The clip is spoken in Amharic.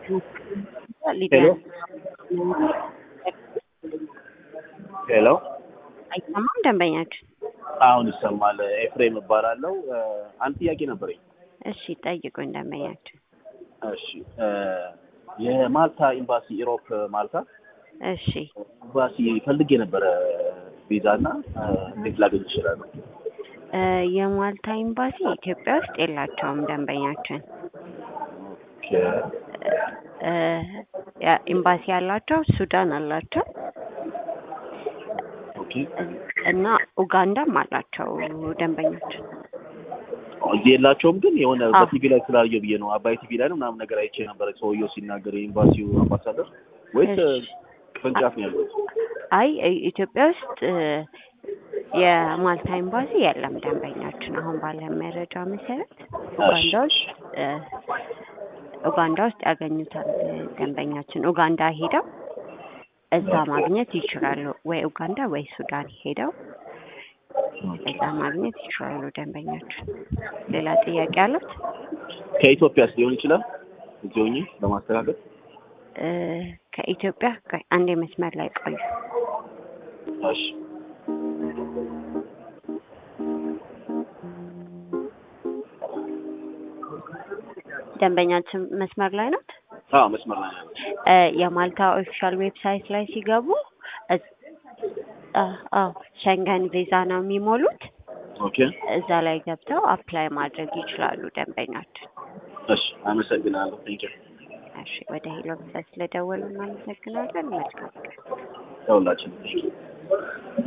ሄሎ ሄሎ አይሰማም ደንበኛችን? አሁን ይሰማል። ኤፍሬም እባላለሁ። አንድ ጥያቄ ነበረኝ። እሺ ጠይቁኝ ደንበኛችን። እሺ የማልታ ኤምባሲ ኢሮፕ ማልታ እሺ ኤምባሲ ፈልጌ የነበረ ቪዛ እና እንዴት ላገኝ ይችላል? እ የማልታ ኤምባሲ ኢትዮጵያ ውስጥ የላቸውም ደንበኛችን። እ ያ- ኤምባሲ ያላቸው ሱዳን አላቸው ኦኬ እና ኡጋንዳም አላቸው ደንበኛችን። እዚህ የላቸውም፣ ግን የሆነ አዎ። በቲቪ ላይ ስላየው ብዬ ነው። አባይ ቲቪ ላይ ነው ምናምን ነገር አይቼ ነበረ ሰውየው ሲናገር የኤምባሲው አምባሳደር ወይስ እሺ። ቅርንጫፍ ነው ያለው? አይ እ- ኢትዮጵያ ውስጥ እ የማልታ ኤምባሲ የለም ደንበኛችን። አሁን ባለ መረጃ መሰረት ኡጋንዳ ውስጥ እ ኡጋንዳ ውስጥ ያገኙታል እ ደንበኛችን። ኡጋንዳ ሄደው እዛ ማግኘት ይችላሉ። ወይ ኡጋንዳ ወይ ሱዳን ሄደው እዛ ማግኘት ይችላሉ ደንበኛችን። ሌላ ጥያቄ አለት? ከኢትዮጵያስ ሊሆን ይችላል? እዚህ ሆኜ ለማስተካከል እ ከኢትዮጵያ ቆይ አንዴ መስመር ላይ ቆዩ። እሺ ደንበኛችን መስመር ላይ ናት። አዎ መስመር ላይ ነው ያለው። እ የማልታ ኦፊሻል ዌብሳይት ላይ ሲገቡ እዝ- አ- አዎ ሸንገን ቪዛ ነው የሚሞሉት። ኦኬ እዛ ላይ ገብተው አፕላይ ማድረግ ይችላሉ ደንበኛችን። እሺ አመሰግናለሁ። ቴንኪው እሺ ወደ ሄሎ ቪዛ ስለደወሉ እናመሰግናለን። መልካም ቀን። ለሁላችንም